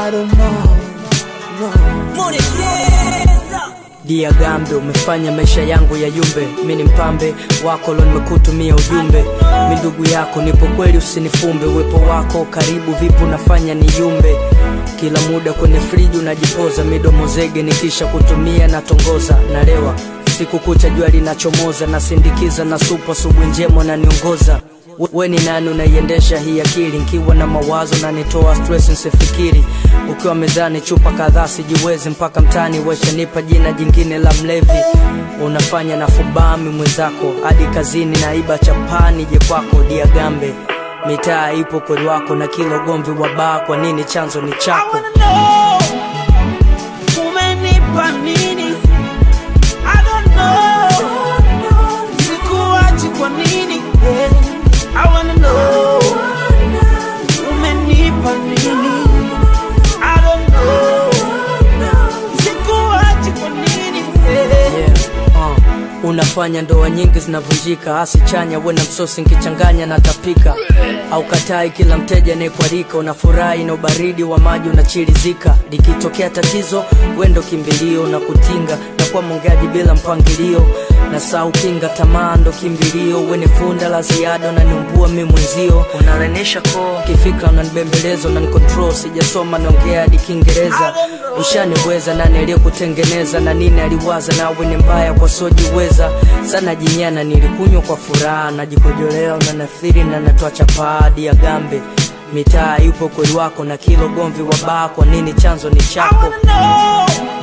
I don't know, no. Dia Gambe, umefanya maisha yangu ya yumbe. Mi ni mpambe wako lo, nimekutumia ujumbe. Mi ndugu yako, nipo kweli, usinifumbe. Uwepo wako karibu, vipo nafanya ni yumbe. Kila muda kwenye friji unajipoza, midomo zege, nikisha kutumia natongoza, nalewa siku kucha, jua linachomoza, nasindikiza na supu, asubuhi njema naniongoza We- we ni nani unaiendesha hii akili nkiwa na mawazo na nitoa stress nsifikiri ukiwa mezani chupa kadhaa sijiwezi mpaka mtani weshanipa jina jingine la mlevi unafanya na fubami mwenzako hadi kazini naiba chapani je kwako diagambe mitaa ipo kweli wako na kila ugomvi wa baa kwa nini chanzo ni I chako wanna know umenipa nini? I don't know sikuachi kwa nini? Yeah. I wanna know umenipa nini? I don't know sikuachi kwa nini? Yeah. yeah. uh. unafanya ndoa nyingi zinavunjika hasi chanya we na msosi nkichanganya na tapika au katai kila mteja anayekualika unafurahi na ubaridi wa maji unachirizika likitokea tatizo wendo kimbilio na kutinga na kuwa mongeaji bila mpangilio na saa ukinga tamaa ndo kimbilio wene funda la ziada unaniumbua mi mwenzio unalenisha koo kifika unanibembeleza unanikontrol sijasoma naongea hadi kiingereza ushaniweza nani aliyekutengeneza na nini aliwaza nawe ni mbaya kwa sojiweza sana jinyana nilikunywa kwa furaha najikojolea unanathiri na natoa chapadi ya gambe mitaa yupo kweli wako na kilo gomvi wa baa kwa nini chanzo ni I chako wanna know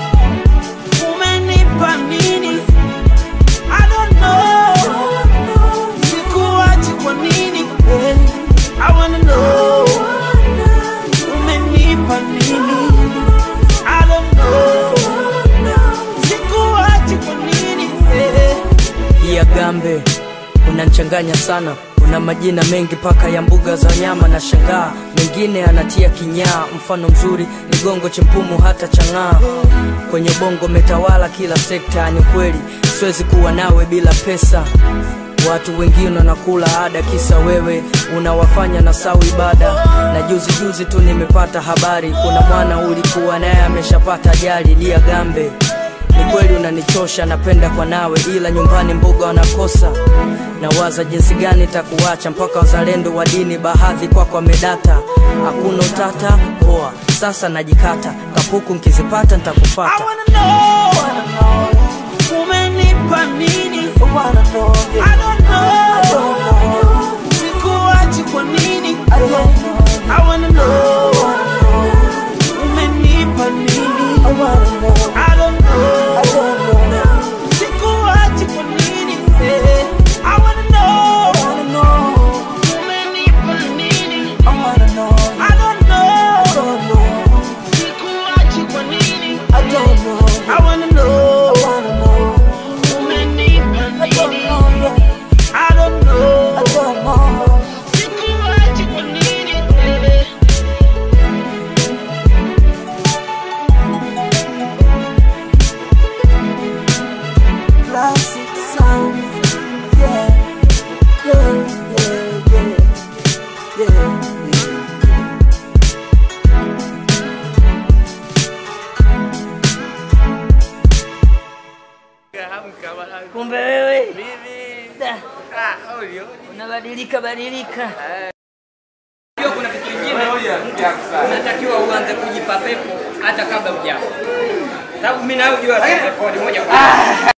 umenipa nini? I don't know sikuachi kwa nini? Yeah. I wanna know umenipa nini? I don't know sikuachi kwa nini? Yeah. ya gambe unanchanganya sana una majina mengi paka ya mbuga za wanyama na shangaa mengine anatia kinyaa mfano mzuri ni gongo chempumu hata chang'aa kwenye bongo metawala kila sekta ni kweli siwezi kuwa nawe bila pesa watu wengine wanakula ada kisa wewe unawafanya na sau ibada na juzi juzi tu nimepata habari kuna mwana ulikuwa naye ameshapata ajali lia gambe ni kweli unanichosha napenda kwa nawe ila nyumbani mboga wanakosa nawaza jinsi gani takuacha mpaka wazalendo wa dini bahadhi kwako wamedata hakuna utata poa sasa najikata kapuku nkizipata I ntakufata wanna know umenipa nini? I don't know sikuachi kwa nini? I wanna know umenipa nini? I don't know sikuachi kwa nini? Yeah. I wanna know umenipa nini? I don't know sikuachi kwa nini? I wanna know umenipa nini? I don't know sikuachi kwa nini? Yeah. Classic sound, yeah, yeah, yeah, yeah, yeah, yeah. Kumbe wewe Da. unabadilika badilika. Hiyo kuna kitu kingine unatakiwa uanze kujipa pepo hata kabla hujafa, sababu mimi nayo jua rekodi moja kwa moja.